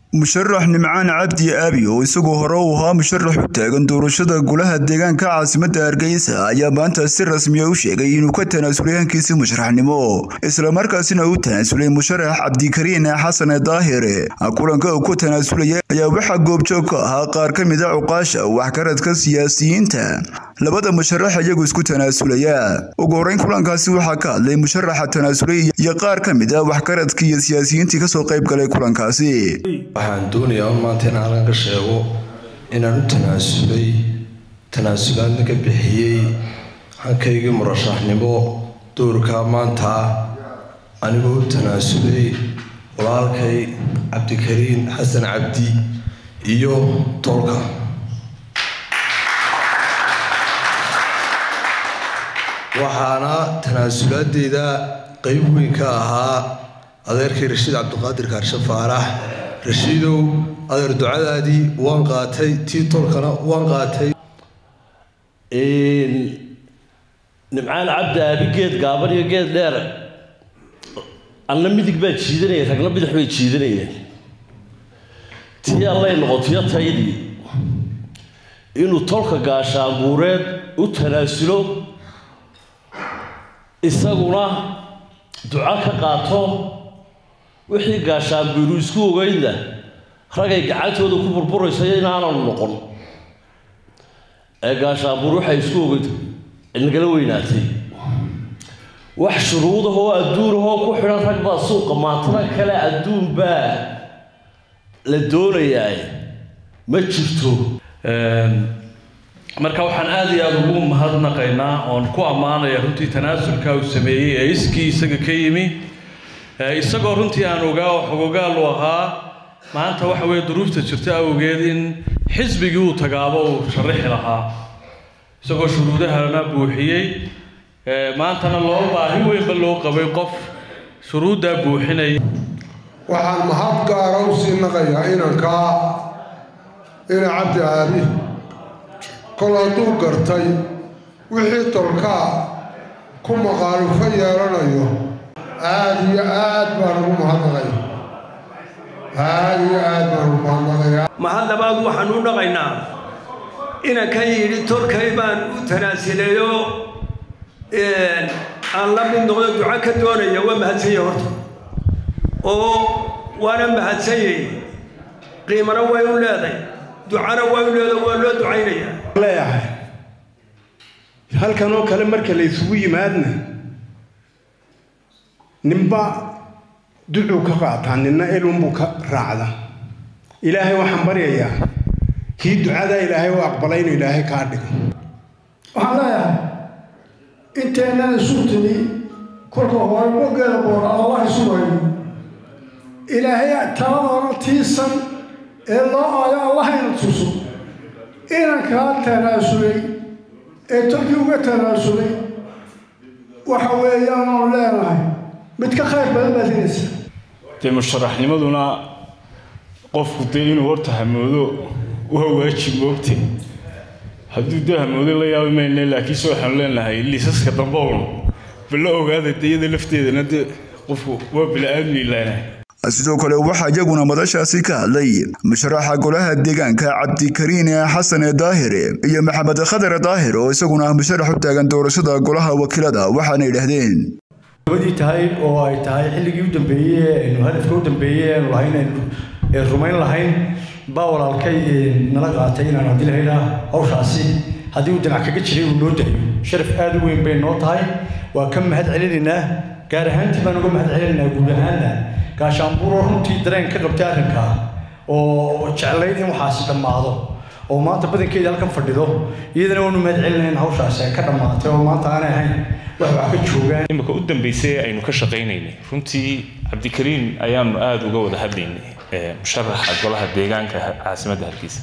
musharax nimcaan cabdi aabi oo isagoo hore u ahaa musharax u taagan doorashada golaha deegaanka caasimadda hargeysa ayaa maanta si rasmiya u sheegay inuu ka tanaasulay hankiisii musharaxnimo islamarkaasina u tanaasulay musharax cabdikariin xasan daahire kulanka uu ku tanaasulaya ayaa waxaa goobjoog ka ahaa qaar ka mid a cuqaasha waxgaradka siyaasiyiinta labada musharax iyagu isku tanaasulaya ugu horeyn kulankaasi waxaa ka hadlay musharaxa tanaasulay iyo qaar ka mid a waxgaradka iyo siyaasiyiintii kasoo qayb galay kulankaasi waxaan doonayaa un maanta in halkan ka sheego inaan u tanaasulay tanaasulaadna ka bixiyey hankaygii murashaxnimo doorkaa maanta anigoo u tanaasulay walaalkay cabdikariin xasan cabdi iyo tolka waxaana tanaasulaadeyda qeyb weyn ka ahaa adeerkay rashiid cabdiqaadir kaarshe faarax rashiidow adeer ducadaadii waan qaatay tii tolkana waan qaatay nimcaan cabdi aabi geed gaaban iyo geed dheer anna midig baa jiidanaya ragna bidix bay jiidanayeen tii allay noqotiyo taydii inuu tolka gaashaabuureed u tanaasulo isaguna duco ka qaato wixii gaashaanbiiru isku ogeynna ragay gacantooda ku burburayso inaananu noqon ee gaashaanbuur waxay isku ogeyd nagala weynaatay wax shuruudahoo adduunahoo ku xidhan rag baa suuqa maantana kale adduun baa la doonayaa ma jirto marka waxaan aada iyo aada ugu mahadnaqaynaa oon ku ammaanaya runtii tanaasulka uu sameeyey ee iskii isaga ka yimi isagoo runtii aan ogaa oo xogogaal u ahaa maanta waxa weeye duruufta jirta awgeed in xisbigii uu tagaabo uu sharaxi lahaa isagoo shuruudahana buuxiyey maantana loo baahi weynba loo qabay qof shuruuddaa buuxinaya waxaan mahad gaara u sii naqayaa inankaa ina cabdi aabi kol hadduu gartay wixii tolkaa ku maqaalufo yeelanayo aada iyo aad baan ugu mahadnaqaya aada iyo aad baan ugu mahadnaqaya mahad labaad waxaan u dhaqaynaa inanka yidhi tolkay baan u tanaasilayo aan la mid noqdo duco ka doonaya waa mahadsanya horta oo waana mahadsanyay qiimana way u leeday ducana way u leeday waa loo ducaynaya leeyahay halkan oo kale marka la isugu yimaadna ninba ducuu ka qaataa ninna elunbuu ka raacda ilaahay waxaan baryayaa kii ducadaa ilaahay u aqbalay inuu ilaahay kaa dhigo waxaan leeyahay inteennan isu timi kolka hore mogeeda boora allah isu wayno ilaahay taladoona tiisan ee loo aayo allahayna tuso inankaa tanaasulay ee tolkii uga tanaasulay waxa weeyaan oon leenahay mid ka khayr badan baad helaysaa dee musharaxnimaduna qofku dee inuu horta hamoodo waa waajib moogte hadduu dee hamoodo la yaabi mayne laakiinse waxaanu leenahay liisaska dambe un balla ogaada deyada lafteedana dee qofku waa bila-aadmi leenahay sidoo kale waxaa iyaguna madashaasi ka hadlay musharaxa golaha deegaanka cabdikariin xasan daahire iyo maxamed khadar daahir oo isaguna ah musharax u taagan doorashada golaha wakiilada waxaana yidhaahdeen gabadii tahay oo ay tahay xilligii u dambeeyey aynu hadafka u dambeeyey aanu lahayn aynu rumayn lahayn baa walaalkay nala qaatay inaan haddii lahaynaa hawshaasi haddii uu dinac kaga jiray uu noo dayo sharaf aada u weyn bay noo tahay waa ka mahad celinaynaa gaar ahaantii baan uga mahad celinaynaa guud ahaanna gaashaanbuuroo runtii dareen ka qabtay arrinkaa oo jeclayd in waxaasi dhammaado oo maanta badankeeda halkan fadhido iyadana waanu mahad celinayn hawshaasi ay ka dhammaatay oo maanta aanay ahayn wax wax ka joogaan imika u dambeysay aynu ka shaqaynaynay runtii cabdikariin ayaanu aada uga wada hadlaynay musharaxa golaha deegaanka caasimadda hargeysa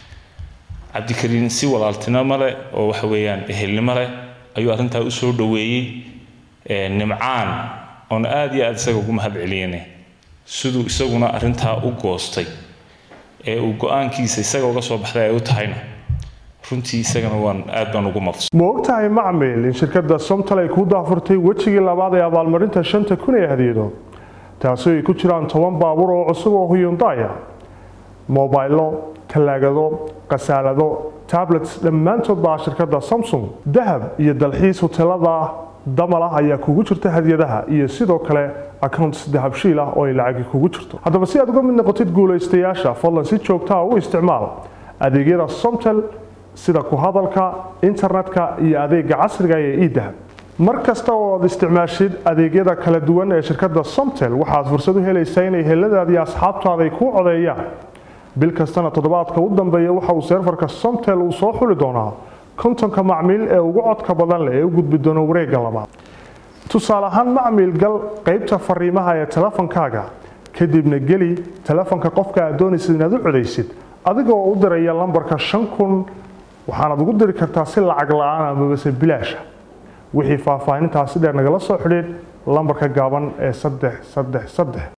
cabdikariin si walaaltinimo leh oo waxa weeyaan ehelnimo leh ayuu arrintaa usoo dhoweeyey nimcaan oon aada iyo aada isaga ugu mahad celinay siduu isaguna arrintaa u goostay ee uu go-aankiisa isaga uga soo baxday ay u tahayna runtii isagana waan aad baan ugu mafs ma ogtahay macmil in shirkadda somtal ay ku daafurtay wejigii labaad ee abaalmarinta shanta kun ee hadiyado taasi ay ku jiraan toban baabuur oo cusub oo huyundaya mobaylo talaagado khasaalado tablets dhammaantood baa shirkadda samsung dahab iyo dalxiis hoteelada damalah ayaa kugu jirta hadiyadaha iyo sidoo kale accounts dahabshiil ah oo ay lacagi kugu jirto haddaba si aad uga mid noqotid guulaystayaasha fadlan si joogtaa u isticmaal adeegyada somtel sida ku hadalka internetka iyo adeega casriga ee idahab mar kasta oo aad isticmaashid adeegyada kala duwan ee shirkadda somtel waxaad fursad u helaysaa inay heladaada iyo asxaabtaada ay kuu codeeyaan bil kastana toddobaadka u dambeeya waxa uu seerfarka somtel uu soo xuli doonaa kontonka macmiil ee ugu codka badan leh ee u gudbi doona wareegga labaad tusaale ahaan macmiil gal qaybta fariimaha ee telefonkaaga kadibna geli telefonka qofka aad doonaysid inaad u codaysid adigoo u diraya lambarka shan kun waxaanaad ugu diri kartaa si lacag la-aan amabase bilaasha wixii faahfaahintaasi dheer nagala soo xidhiidh lambarka gaaban ee saddex saddex saddex